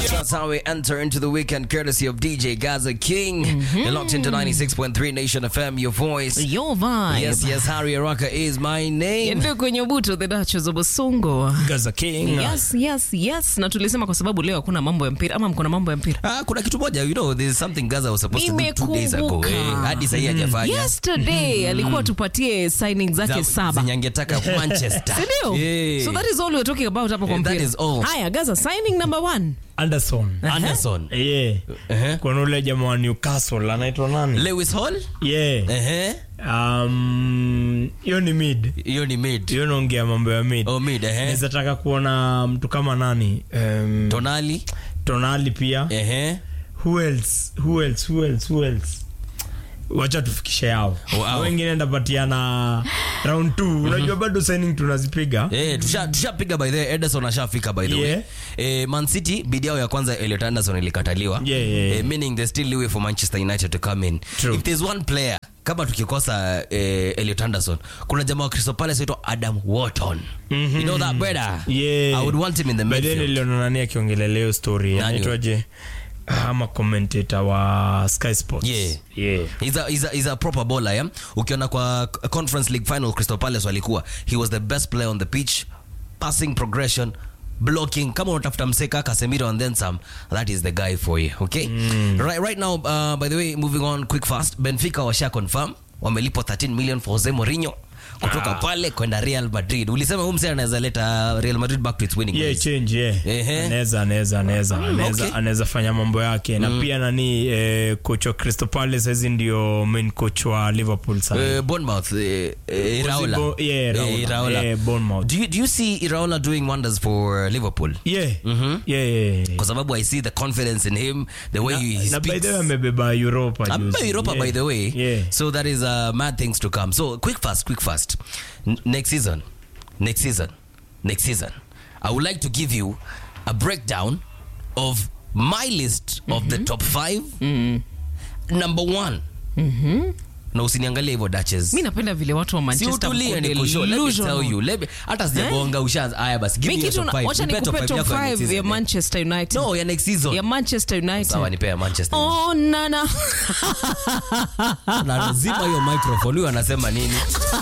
That's how we enter into the weekend courtesy of DJ Gaza King. You're locked into 96.3 Nation FM, your voice. Your vibe. Yes, yes, Harry Araka is my name. Ndio kwenye buto the Duchess of Bosongo. Gaza King. Yes, yes, yes. Na tulisema kwa sababu leo hakuna mambo ya mpira ama mko na mambo ya mpira. Ah, kuna kitu moja, you know, there's something Gaza was supposed to do two days ago. Nimekumbuka. Eh, hadi sahii hajafanya. Yesterday alikuwa tupatie signing zake Za- saba. zenye angetaka Manchester. Sindio? Yeah. So that is all we're talking about hapo kwa Eh, that mpira. is all. Haya, Gaza signing number one. Anderson. Anderson. Yeah. Ehe. Kuna ule jamaa wa Newcastle anaitwa nani? Lewis Hall? Yeah. Ehe. Um, hiyo ni mid. Hiyo ni mid. Hiyo naongea mambo ya mid. Oh, mid, ehe. Naweza taka kuona mtu kama nani? Um, Tonali. Tonali pia. Ehe. Who else? Who else? Who else? Who else? wacha tufikishe yao Wow. wengine ndapatiana round 2 unajua bado signing tunazipiga Eh, tusha tushapiga by the way Ederson ashafika by the Yeah. way. Eh, Man City bidi yao ya kwanza Elliot Anderson ilikataliwa. Yeah, yeah, yeah. Eh, meaning they still way for Manchester United to come in. True. If there's one player kama tukikosa eh, Elliot Anderson, kuna jamaa wa Crystal Palace anaitwa Adam Wharton. You know that brother? Yeah. I would want him in the By then midfield. niliona nani akiongelelea hiyo story Nani? anaitwaje ama commentator wa Sky Sports Yeah. yeah He's a, he's a, he's a proper bowler yeah? ukiona kwa conference league final crystal palace walikuwa he was the best player on the pitch passing progression blocking kama unatafuta mseka casemiro and then some that is the guy for you okay right, right now uh, by the way moving on quick fast benfica washa confirm wamelipwa 13 million for jose mourinho kutoka Ah. pale kwenda real madrid ulisema huyu msee anaweza leta real madrid back to its winning yeah ways. change yeah Ehe. anaweza anaweza anaweza anaweza okay. anaweza fanya mambo yake na pia nani eh, coach wa Crystal Palace hizi ndio main coach wa Liverpool sasa Uh, Bournemouth, uh, uh, Iraola. Bo- yeah, Iraola. Uh, Iraola. Yeah, Bournemouth. Do you, do you see Iraola doing wonders for Liverpool? yeah yeah yeah, yeah. Kwa sababu I see the confidence in him, the way he, he na by speaks. the way amebeba Europa Amebeba juzi. Europa yeah. by the way. yeah So that is uh, mad things to come. So quick fast, quick fast. N- next season, next season, next season, I would like to give you a breakdown of my list of the top five. Number one. Na usiniangalie hivyo Duchess. Mi napenda vile watu wa Si Manchester utulie wako nikushow. Let me delusional. tell you. Let me- hata sijagonga ushaanza. Haya basi, give Mi me your kitu top na- five. wacha Nipe top nikupe five top yako ya next 5 ya season. Manchester United. No, ya next season. ya Manchester United. Sawa, nipe ya Manchester. Oh, nana. Na lazima hiyo microphone huyo anasema nini?